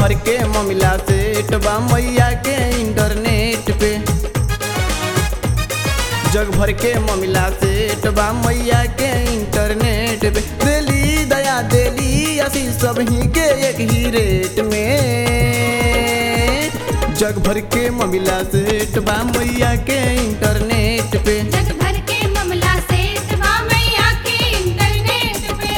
भर के ममिला सेट बा मैया के इंटरनेट पे जग भर के ममिला सेट बा मैया के इंटरनेट पे देली दया देली असी सब ही के एक ही रेट में जग भर के ममिला सेट बा मैया के इंटरनेट पे जग भर के ममला से तबा मैया के इंटरनेट पे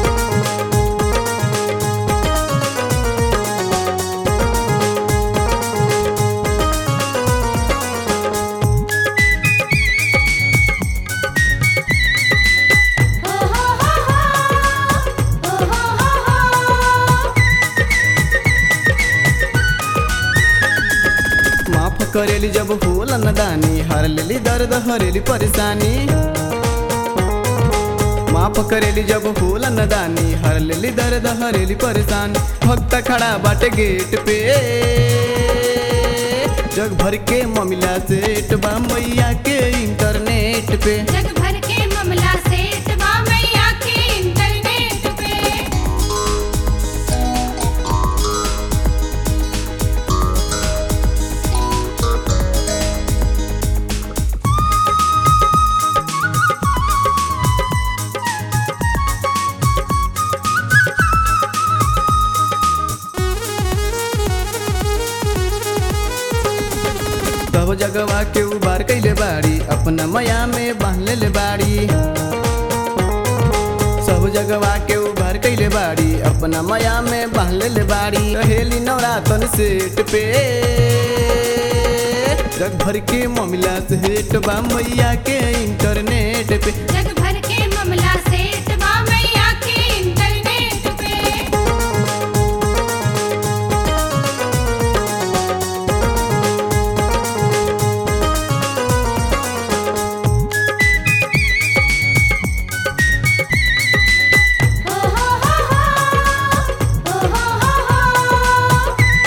हो हो हो हो हो हो हो माफ करेली जब होल नदानी हर लेली दर्द हरेली परेशानी माफ करेली जब होल नदानी हर लेली दर्द हरेली परेशानी भक्त खड़ा बाटे गेट पे जग भर के ममिला सेट बा मैया के इंटरनेट पे जग भर के ममला से तबा मैया के इंटरनेट पे सब जगवा के उबार कैले बाड़ी अपना मया में बांध ले बाड़ी सब जगवा के उबार कैले बाड़ी अपना मया में बांध ले बाड़ी रहेली नवरातन सेट पे जग भर के ममिला सेट बा मैया के इंटरनेट पे जग भर के ममला से तबा मैया के इंटरनेट पे हो हो हो हो हो हो हो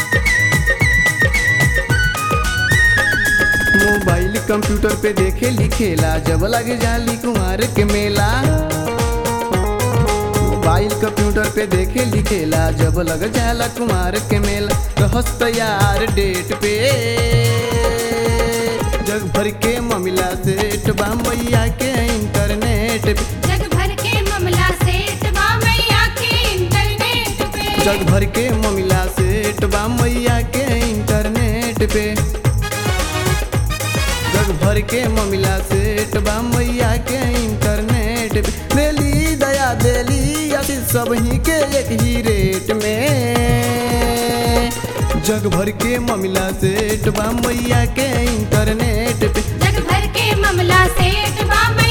मोबाइल कंप्यूटर पे देखे लिखेला जब लगे जाली कुमार के मेला मोबाइल कंप्यूटर पे देखे लिखेला जब लग जाला कुमार के मेला रहस तैयार डेट पे जग भर के ममिला सेठ बा मैया के इंटरनेट पे जग भर के ममला से तबा मैया के इंटरनेट पे जग भर के ममिला सेठ बा मैया के इंटरनेट पे जग भर के ममिला सेठ बा मैया के इंटरनेट पे देली दया देली आशीष सब ही के एक ही रेट में जग भर के ममिला सेठ बा मैया के इंटरनेट पे जग भर के ममला से तबा मैया